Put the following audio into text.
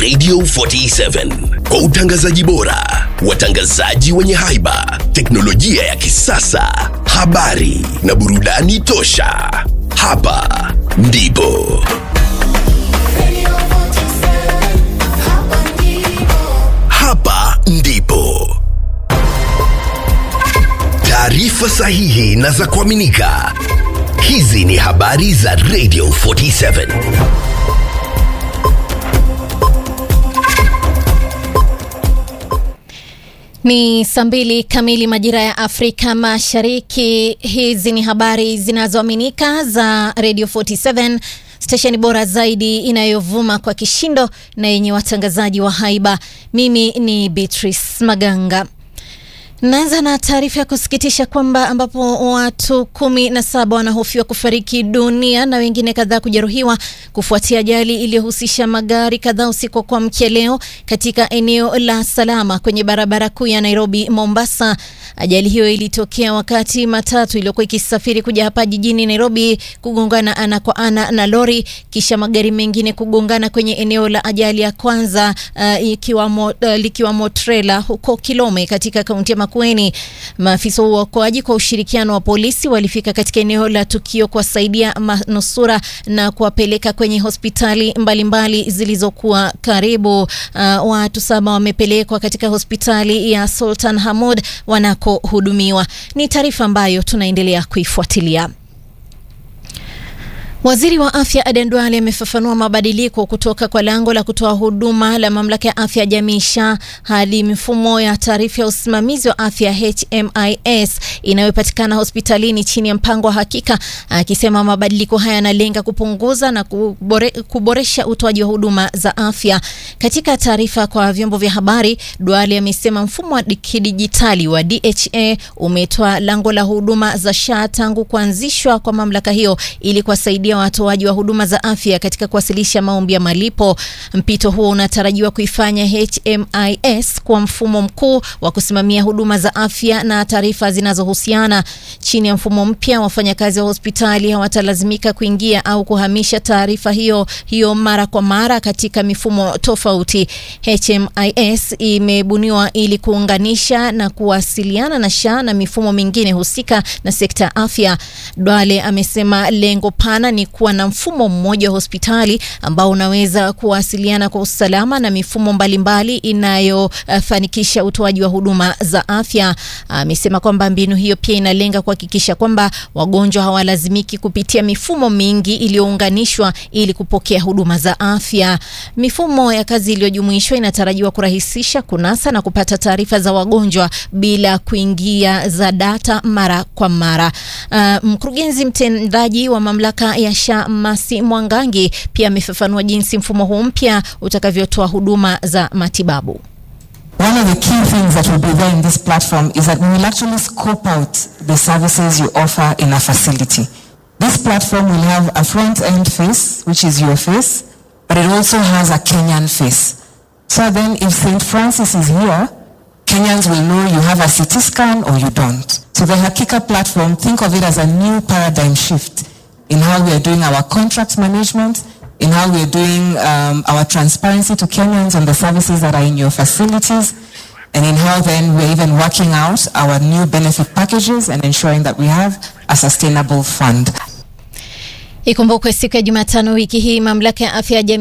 Radio 47 kwa utangazaji bora, watangazaji wenye haiba, teknolojia ya kisasa, habari na burudani tosha. Hapa ndipo hapa ndipo taarifa sahihi na za kuaminika. Hizi ni habari za Radio 47. Ni saa mbili kamili majira ya Afrika Mashariki. Hizi ni habari zinazoaminika za Radio 47, stesheni bora zaidi inayovuma kwa kishindo na yenye watangazaji wa haiba. Mimi ni Beatrice Maganga. Naanza na taarifa ya kusikitisha kwamba ambapo watu kumi na saba wanahofiwa kufariki dunia na wengine kadhaa kujeruhiwa kufuatia ajali iliyohusisha magari kadhaa usiku wa kuamkia leo katika eneo la Salama kwenye barabara kuu ya Nairobi Mombasa. Ajali hiyo ilitokea wakati matatu iliyokuwa ikisafiri kuja hapa jijini Nairobi kugongana ana kwa ana na lori kisha magari mengine kugongana kwenye eneo la ajali ya kwanza uh, ikiwamo, uh, likiwamo trela huko Kilome katika kaunti ya Makueni. Maafisa wa uokoaji kwa ushirikiano wa polisi walifika katika eneo la tukio kuwasaidia manusura na kuwapeleka kwenye hospitali mbalimbali zilizokuwa karibu. Uh, watu saba wamepelekwa katika hospitali ya Sultan Hamud wanakohudumiwa. Ni taarifa ambayo tunaendelea kuifuatilia. Waziri wa afya Aden Duale amefafanua mabadiliko kutoka kwa lango la kutoa huduma la mamlaka ya afya ya jamii SHA hadi mifumo ya taarifa ya usimamizi wa afya HMIS inayopatikana hospitalini chini ya mpango wa hakika, akisema mabadiliko haya yanalenga kupunguza na kubore, kuboresha utoaji wa huduma za afya. Katika taarifa kwa vyombo vya habari, Duale amesema mfumo wa kidijitali wa DHA umetoa lango la huduma za SHA tangu kuanzishwa kwa mamlaka hiyo ili kuwasaidia watoaji wa huduma za afya katika kuwasilisha maombi ya malipo. Mpito huo unatarajiwa kuifanya HMIS kuwa mfumo mkuu wa kusimamia huduma za afya na taarifa zinazohusiana. Chini ya mfumo mpya, wafanyakazi wa hospitali hawatalazimika kuingia au kuhamisha taarifa hiyo hiyo mara kwa mara katika mifumo tofauti. HMIS imebuniwa ili kuunganisha na kuwasiliana na SHA na mifumo mingine husika na sekta ya afya. Dwale amesema lengo pana ni kuwa na mfumo mmoja wa hospitali ambao unaweza kuwasiliana kwa usalama na mifumo mbalimbali inayofanikisha uh, utoaji wa huduma za afya. Amesema uh, kwamba mbinu hiyo pia inalenga kuhakikisha kwamba wagonjwa hawalazimiki kupitia mifumo mingi iliyounganishwa ili kupokea huduma za afya. Mifumo ya kazi iliyojumuishwa inatarajiwa kurahisisha kunasa na kupata taarifa za wagonjwa bila kuingia za data mara kwa mara. Uh, mkurugenzi mtendaji wa mamlaka ya SHA Masi Mwangangi pia amefafanua jinsi mfumo huu mpya utakavyotoa huduma za matibabu. One of the key things that will be there in this platform is that we will actually scope out the services you offer in a facility. This platform will have a front-end face, which is your face, but it also has a Kenyan face. So then if St. Francis is here, Kenyans will know you have a CT scan or you don't. So the Hakika platform, think of it as a new paradigm shift in how we are doing our contract management, in how we are doing um, our transparency to Kenyans on the services that are in your facilities, and in how then we're even working out our new benefit packages and ensuring that we have a sustainable fund. Ikumbukwe siku ya Jumatano wiki hii mamlaka ya afya ya